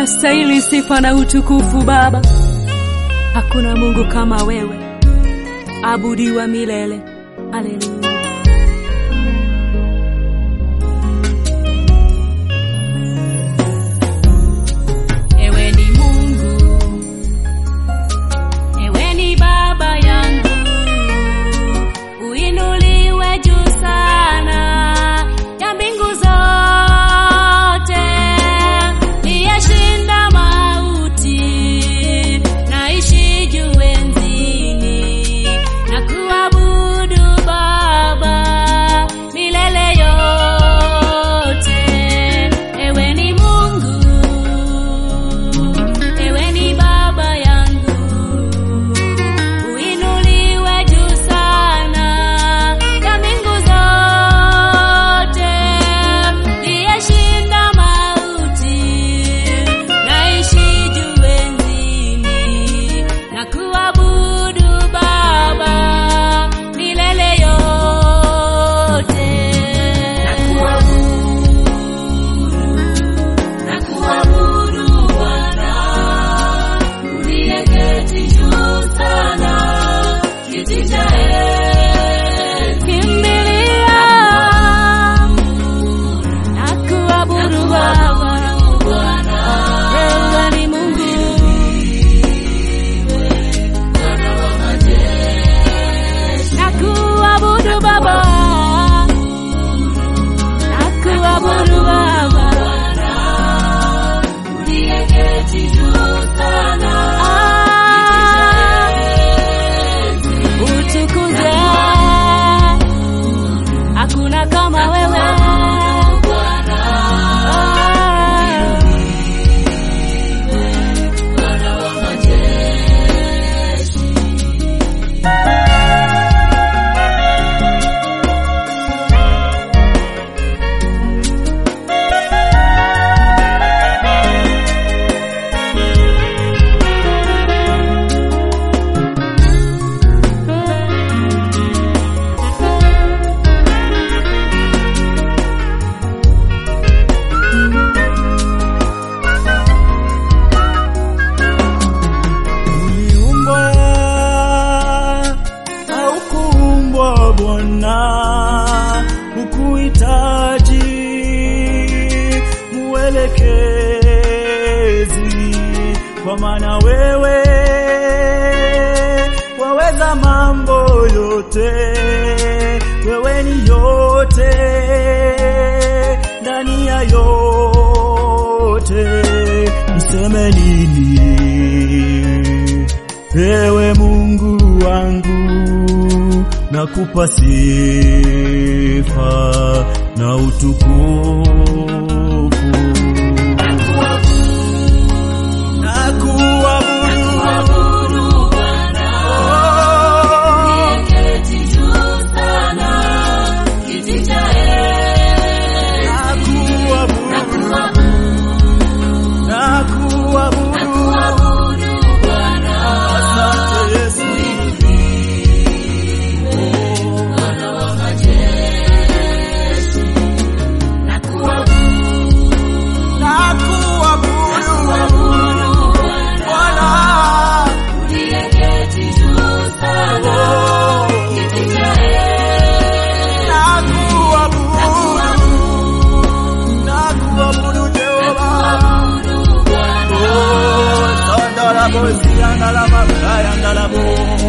unastahili sifa na utukufu Baba. Hakuna Mungu kama wewe, abudiwa milele. Haleluya. Ewe ni Mungu, ewe ni Baba yangu, uinuliwe juu sana ya mbingu zote, niyeshinda mauti, naishi juu enzini na kuabudu Baba milele yote. Ewe ni Mungu, ewe ni Baba yangu, uinuliwe juu sana ya mbingu zote, niyeshinda mauti, naishi juu enzini na kuabudu Baba milele yote. Nakuabudu Bwana uliyeketi juu sana, kiti cha enzi. Kimbilia, nakuabudu Baba, wewe ni Mungu. Nakuabudu Baba, nakuabudu Baba. Utukuze, hakuna kama wewe. Ah. Uliumbwa au kuumbwa Bwana, hukuhitaji mwelekezi, kwa maana wewe waweza mambo yote, wewe ni yote ndani ya yote, niseme nini? Ewe Mungu wangu, nakupa sifa na utukufu. Nakuabudu Nakuabudu, nakuabudu, asante Yesu. Nakuabudu, Bwana. Oh, nakuabudu, nakuabudu Jehova. Oh, sandalabo, siandalama, kayandalabo.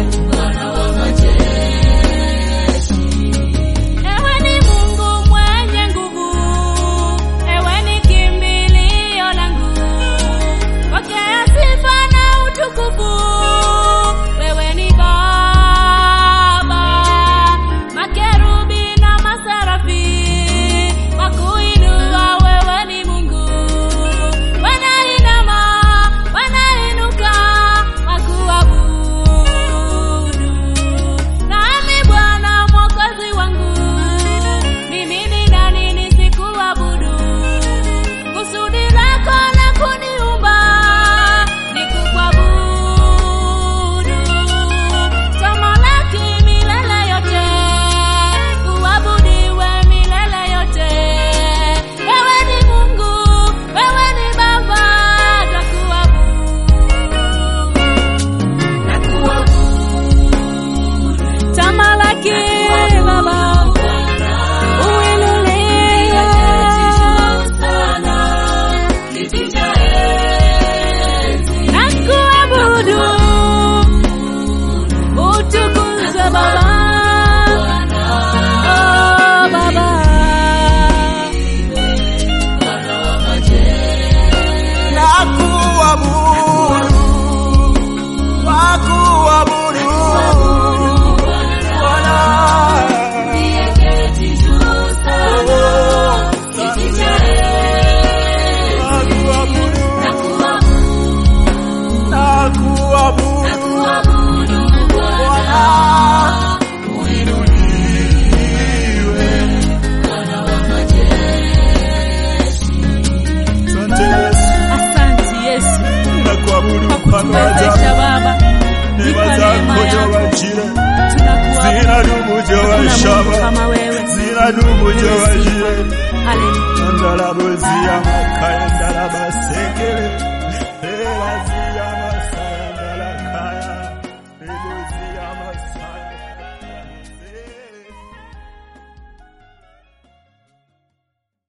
Ewe ni Mungu mwenye nguvu, ewe ni kimbilio langu, pokea sifa na utukufu. Wewe ni Baba, makerubi na maserafi wakuinua. Wewe ni Mungu, wanainama, wanainuka wakuabudu. wewe Baba. Oh, Baba. Nakuabudu, nakuabudu, Bwana. Nakuabudu, nakuabudu, Bwana. Uinuliwe. Asante Yesu, Asante Yesu nakuabudu kwa mfalme wa kutuwezesha ajabu. Baba. Neema Nipa neema zako yako. Jehova-Jireh, Tunakuabudu. zinadumu Hakuna Jehova-Shama, Mungu kama wewe. zinadumu Jehova-Jireh. Haleluya. Ndalabozia makaya ndalabasekele